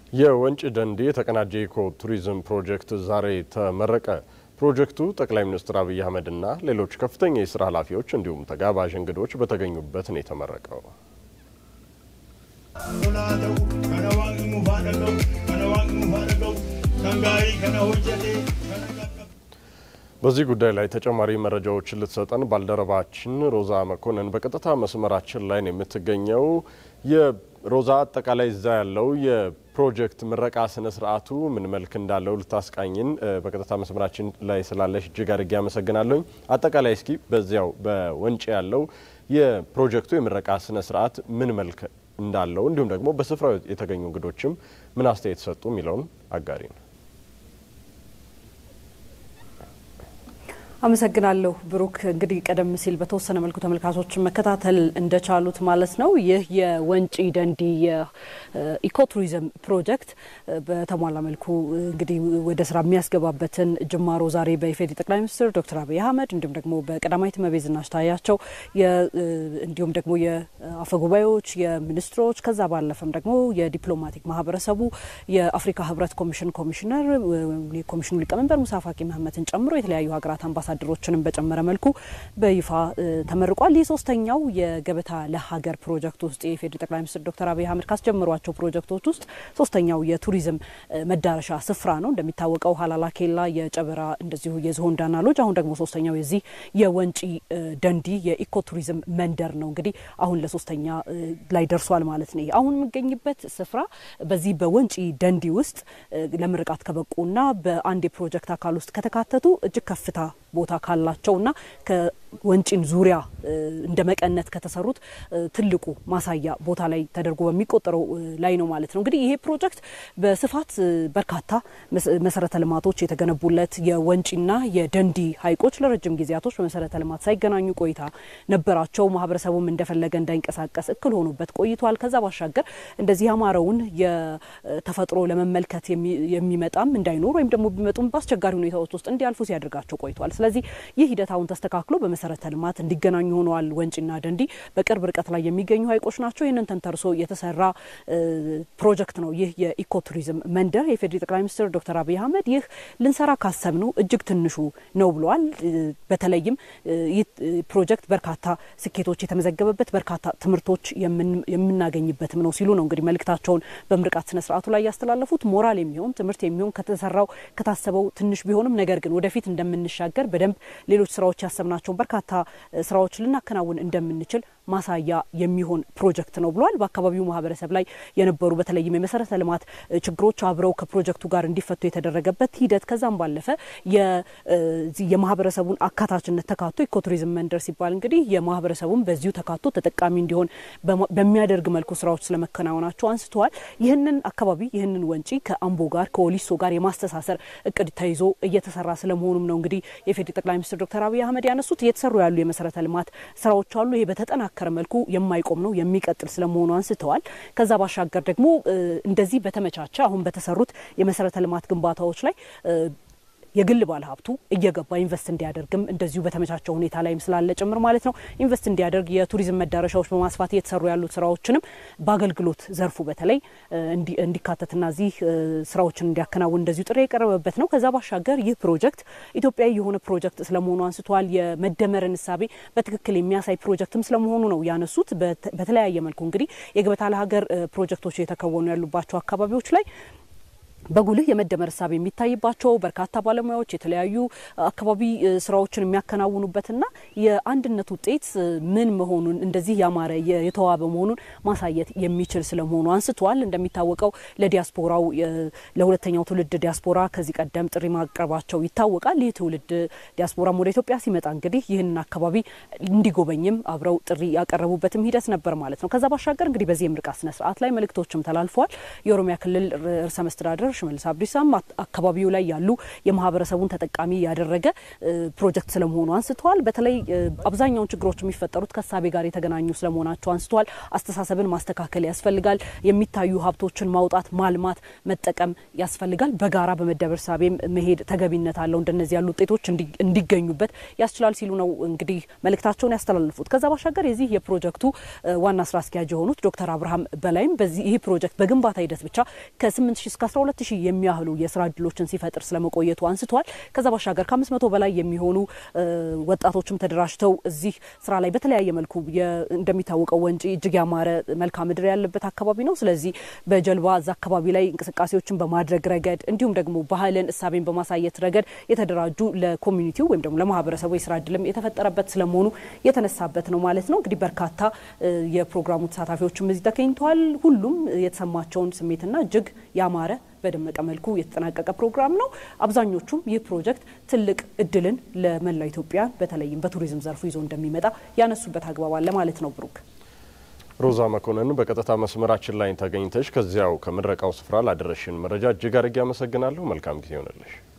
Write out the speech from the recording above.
የወንጪ ደንዲ የተቀናጀ ኢኮ ቱሪዝም ፕሮጀክት ዛሬ ተመረቀ። ፕሮጀክቱ ጠቅላይ ሚኒስትር አብይ አህመድና ሌሎች ከፍተኛ የስራ ኃላፊዎች እንዲሁም ተጋባዥ እንግዶች በተገኙበት ነው የተመረቀው። በዚህ ጉዳይ ላይ ተጨማሪ መረጃዎችን ልትሰጠን ባልደረባችን ሮዛ መኮንን በቀጥታ መስመራችን ላይ ነው የምትገኘው። የሮዛ አጠቃላይ እዛ ያለው የፕሮጀክት ምረቃ ስነ ስርዓቱ ምን መልክ እንዳለው ልታስቃኝን በቀጥታ መስመራችን ላይ ስላለሽ እጅግ አድርጌ አመሰግናለሁኝ። አጠቃላይ እስኪ በዚያው በወንጪ ያለው የፕሮጀክቱ የምረቃ ስነ ስርዓት ምን መልክ እንዳለው እንዲሁም ደግሞ በስፍራው የተገኙ እንግዶችም ምን አስተያየት ሰጡ የሚለውን አጋሪ ነው። አመሰግናለሁ ብሩክ። እንግዲህ ቀደም ሲል በተወሰነ መልኩ ተመልካቾችን መከታተል እንደቻሉት ማለት ነው ይህ የወንጪ ደንዲ የኢኮቱሪዝም ፕሮጀክት በተሟላ መልኩ እንግዲህ ወደ ስራ የሚያስገባበትን ጅማሮ ዛሬ በኢፌዴሪ ጠቅላይ ሚኒስትር ዶክተር አብይ አህመድ እንዲሁም ደግሞ በቀዳማዊት እመቤት ዝናሽ ታያቸው እንዲሁም ደግሞ የአፈ ጉባኤዎች፣ የሚኒስትሮች ከዛ ባለፈም ደግሞ የዲፕሎማቲክ ማህበረሰቡ የአፍሪካ ህብረት ኮሚሽን ኮሚሽነር የኮሚሽኑ ሊቀመንበር ሙሳ ፋቂ መሀመትን ጨምሮ የተለያዩ ሀገራት አምባሳደሮችንም በጨመረ መልኩ በይፋ ተመርቋል። ይህ ሶስተኛው የገበታ ለሀገር ፕሮጀክት ውስጥ የኢፌዴሪ ጠቅላይ ሚኒስትር ዶክተር አብይ አህመድ ካስጀመሯቸው ፕሮጀክቶች ውስጥ ሶስተኛው የቱሪዝም መዳረሻ ስፍራ ነው። እንደሚታወቀው ሀላላ ኬላ፣ የጨበራ እንደዚሁ የዝሆን ዳና ሎጅ፣ አሁን ደግሞ ሶስተኛው የዚህ የወንጪ ደንዲ የኢኮ ቱሪዝም መንደር ነው። እንግዲህ አሁን ለሶስተኛ ላይ ደርሷል ማለት ነው። አሁን የሚገኝበት ስፍራ በዚህ በወንጪ ደንዲ ውስጥ ለምርቃት ከበቁና በአንድ የፕሮጀክት አካል ውስጥ ከተካተቱ እጅግ ከፍታ ቦታ ካላቸውና ከወንጪን ዙሪያ እንደ መቀነት ከተሰሩት ትልቁ ማሳያ ቦታ ላይ ተደርጎ በሚቆጠረው ላይ ነው ማለት ነው። እንግዲህ ይሄ ፕሮጀክት በስፋት በርካታ መሰረተ ልማቶች የተገነቡለት የወንጪና የደንዲ ሐይቆች ለረጅም ጊዜያቶች በመሰረተ ልማት ሳይገናኙ ቆይታ ነበራቸው። ማህበረሰቡም እንደፈለገ እንዳይንቀሳቀስ እክል ሆኖበት ቆይቷል። ከዛ ባሻገር እንደዚህ ያማረውን የተፈጥሮ ለመመልከት የሚመጣም እንዳይኖር ወይም ደግሞ ቢመጡም በአስቸጋሪ ሁኔታዎች ውስጥ እንዲያልፉ ሲያደርጋቸው ቆይቷል። ስለዚህ ይህ ሂደት አሁን ተስተካክሎ በመሰረተ ልማት እንዲገናኙ ሆነዋል። ወንጪና ደንዲ በቅርብ ርቀት ላይ የሚገኙ ሐይቆች ናቸው። ይህንን ተንተርሶ የተሰራ ፕሮጀክት ነው ይህ የኢኮ ቱሪዝም መንደር። የፌዴሪ ጠቅላይ ሚኒስትር ዶክተር አብይ አህመድ ይህ ልንሰራ ካሰብነው እጅግ ትንሹ ነው ብለዋል። በተለይም ይህ ፕሮጀክት በርካታ ስኬቶች የተመዘገበበት በርካታ ትምህርቶች የምናገኝበትም ነው ሲሉ ነው እንግዲህ መልእክታቸውን በምርቃት ስነ ስርዓቱ ላይ ያስተላለፉት። ሞራል የሚሆን ትምህርት የሚሆን ከተሰራው ከታሰበው ትንሽ ቢሆንም ነገር ግን ወደፊት እንደምንሻገር በደንብ ሌሎች ስራዎች ያሰብናቸውን በርካታ ስራዎች ልናከናውን እንደምንችል ማሳያ የሚሆን ፕሮጀክት ነው ብሏል። በአካባቢው ማህበረሰብ ላይ የነበሩ በተለይም የመሰረተ ልማት ችግሮች አብረው ከፕሮጀክቱ ጋር እንዲፈቱ የተደረገበት ሂደት ከዛም ባለፈ የማህበረሰቡን አካታችነት ተካቶ ኢኮቱሪዝም መንደር ሲባል እንግዲህ የማህበረሰቡን በዚሁ ተካቶ ተጠቃሚ እንዲሆን በሚያደርግ መልኩ ስራዎች ስለመከናወናቸው አንስተዋል። ይህንን አካባቢ ይህንን ወንጪ ከአምቦ ጋር ከወሊሶ ጋር የማስተሳሰር እቅድ ተይዞ እየተሰራ ስለመሆኑም ነው እንግዲህ የፌዴሪ ጠቅላይ ሚኒስትር ዶክተር አብይ አህመድ ያነሱት። እየተሰሩ ያሉ የመሰረተ ልማት ስራዎች አሉ። ይሄ በተጠናከረ መልኩ የማይቆም ነው የሚቀጥል ስለመሆኑ አንስተዋል። ከዛ ባሻገር ደግሞ እንደዚህ በተመቻቸ አሁን በተሰሩት የመሰረተ ልማት ግንባታዎች ላይ የግል ባለሀብቱ እየገባ ኢንቨስት እንዲያደርግም እንደዚሁ በተመቻቸው ሁኔታ ላይም ስላለ ጭምር ማለት ነው ኢንቨስት እንዲያደርግ የቱሪዝም መዳረሻዎች በማስፋት እየተሰሩ ያሉት ስራዎችንም በአገልግሎት ዘርፉ በተለይ እንዲካተትና እዚህ ስራዎችን እንዲያከናውን እንደዚሁ ጥሪ የቀረበበት ነው። ከዛ ባሻገር ይህ ፕሮጀክት ኢትዮጵያዊ የሆነ ፕሮጀክት ስለመሆኑ አንስተዋል። የመደመርን እሳቤ በትክክል የሚያሳይ ፕሮጀክትም ስለመሆኑ ነው ያነሱት። በተለያየ መልኩ እንግዲህ የገበታ ለሀገር ፕሮጀክቶች የተከወኑ ያሉባቸው አካባቢዎች ላይ በጉልህ የመደመር እሳቤ የሚታይባቸው በርካታ ባለሙያዎች የተለያዩ አካባቢ ስራዎችን የሚያከናውኑበትና የአንድነት ውጤት ምን መሆኑን እንደዚህ ያማረ የተዋበ መሆኑን ማሳየት የሚችል ስለመሆኑ አንስተዋል። እንደሚታወቀው ለዲያስፖራው ለሁለተኛው ትውልድ ዲያስፖራ ከዚህ ቀደም ጥሪ ማቅረባቸው ይታወቃል። ይህ ትውልድ ዲያስፖራም ወደ ኢትዮጵያ ሲመጣ እንግዲህ ይህንን አካባቢ እንዲጎበኝም አብረው ጥሪ ያቀረቡበትም ሂደት ነበር ማለት ነው። ከዛ ባሻገር እንግዲህ በዚህ የምርቃት ስነ ስርዓት ላይ መልእክቶችም ተላልፈዋል። የኦሮሚያ ክልል ርዕሰ መስተዳድር አስተዳደር ሽመልስ አብዲሳም አካባቢው ላይ ያሉ የማህበረሰቡን ተጠቃሚ ያደረገ ፕሮጀክት ስለመሆኑ አንስተዋል። በተለይ አብዛኛውን ችግሮች የሚፈጠሩት ከሳቤ ጋር የተገናኙ ስለመሆናቸው አንስተዋል። አስተሳሰብን ማስተካከል ያስፈልጋል። የሚታዩ ሀብቶችን ማውጣት፣ ማልማት፣ መጠቀም ያስፈልጋል። በጋራ በመደበር ሳቤም መሄድ ተገቢነት አለው። እንደነዚህ ያሉ ውጤቶች እንዲገኙበት ያስችላል ሲሉ ነው እንግዲህ መልእክታቸውን ያስተላልፉት። ከዛ ባሻገር የዚህ የፕሮጀክቱ ዋና ስራ አስኪያጅ የሆኑት ዶክተር አብርሃም በላይም በዚህ ይህ ፕሮጀክት በግንባታ ሂደት ብቻ ከ8 ሺህ እስከ 12 ሺህ የሚያህሉ የስራ እድሎችን ሲፈጥር ስለመቆየቱ አንስተዋል። ከዛ ባሻገር ከአምስት መቶ በላይ የሚሆኑ ወጣቶችም ተደራጅተው እዚህ ስራ ላይ በተለያየ መልኩ እንደሚታወቀው ወንጪ እጅግ ያማረ መልክዓ ምድር ያለበት አካባቢ ነው። ስለዚህ በጀልባ እዛ አካባቢ ላይ እንቅስቃሴዎችን በማድረግ ረገድ እንዲሁም ደግሞ ባህልን እሳቤን በማሳየት ረገድ የተደራጁ ለኮሚኒቲው ወይም ደግሞ ለማህበረሰቡ የስራ እድልም የተፈጠረበት ስለመሆኑ የተነሳበት ነው ማለት ነው። እንግዲህ በርካታ የፕሮግራሙ ተሳታፊዎችም እዚህ ተገኝተዋል። ሁሉም የተሰማቸውን ስሜትና እጅግ ያማረ በደመቀ መልኩ የተጠናቀቀ ፕሮግራም ነው። አብዛኞቹም ይህ ፕሮጀክት ትልቅ እድልን ለመላው ኢትዮጵያ በተለይም በቱሪዝም ዘርፉ ይዞ እንደሚመጣ ያነሱበት አግባብ አለ ማለት ነው። ብሩክ ሮዛ መኮንን በቀጥታ መስመራችን ላይ ተገኝተሽ ከዚያው ከምረቃው ስፍራ ላደረሽን መረጃ እጅግ አድርጌ አመሰግናለሁ። መልካም ጊዜ ይሆንልሽ።